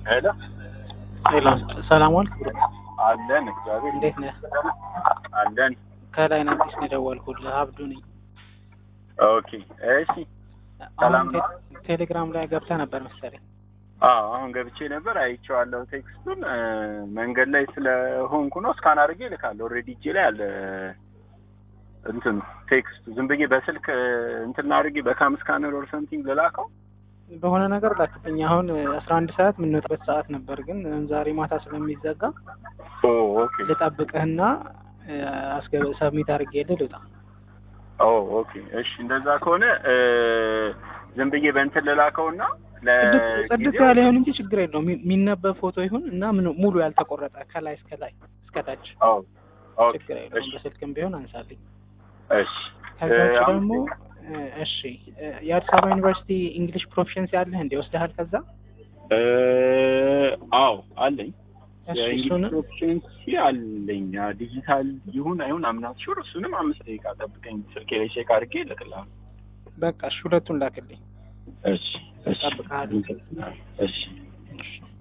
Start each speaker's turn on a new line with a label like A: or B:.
A: ሄሎ
B: ሄሎ ሰላም ዋልክ ብሮ
A: አለን እግዚአብሔር
B: እንዴት ነህ?
A: አለን።
B: ከላይ አዲስ ነው የደወልኩልህ አብዱ ነኝ።
A: ኦኬ እሺ ሰላም
B: አሁን
A: ነው?
B: ቴ- ቴሌግራም ላይ ገብተህ ነበር መሰለኝ።
A: አዎ አሁን ገብቼ ነበር አይቼዋለሁ። ቴክስቱን እ፣ መንገድ ላይ ስለሆንኩ ነው ስካን አድርጌ እልካለሁ። ኦልሬዲ እጄ ላይ አለ እንትኑ ቴክስቱ። ዝም ብዬ በስልክ እ፣ እንትን አድርጌ በካም ስካነር ኦር ሰምቲንግ ልላከው።
B: በሆነ ነገር ላክልኝ። አሁን አስራ አንድ ሰዓት የምንወጣበት ሰዓት ነበር፣ ግን ዛሬ ማታ ስለሚዘጋ
A: ኦ ኦኬ
B: ልጠብቅህና እ፣ አስገብ ሰብሚት አድርጌልህ ልውጣ።
A: ኦ ኦኬ እሺ፣ እንደዛ ከሆነ እ፣ ዝም ብዬ በእንትን ልላከውና
B: ጽድት- ጽድት
A: ለጊዜው
B: ያለ ይሁን እንጂ ችግር የለውም። የሚ- የሚነበብ ፎቶ ይሁን እና ምን ሙሉ ያልተቆረጠ ከላይ እስከ ላይ እስከ ታች
A: ኦ ኦኬ
B: ችግር የለውም።
A: እሺ
B: በስልክም ቢሆን አንሳልኝ።
A: እሺ
B: ከዛ
A: እ፣
B: ውጭ
A: አሁን
B: ደግሞ እ፣ እሺ እ፣ የአዲስ አበባ ዩኒቨርሲቲ እንግሊሽ ፕሮፊሽንሲ አለህ እንዴ? ወስደሃል? ከዛ
A: እ፣ አዎ አለኝ
B: እሺ
A: የእንግሊዝ
B: እሱን
A: ፕሮፊሽንሲ አለኝ። ያ ዲጂታል ይሁን አይሁን አምናት ሹር እሱንም አምስት ደቂቃ ጠብቀኝ ስልኬ ላይ ቼክ አድርጌ እልክልሃለሁ።
B: በቃ እሺ ሁለቱን ላክልኝ።
A: እሺ እሺ
B: እጠብቅሃለሁ።
A: እሺ
B: እሺ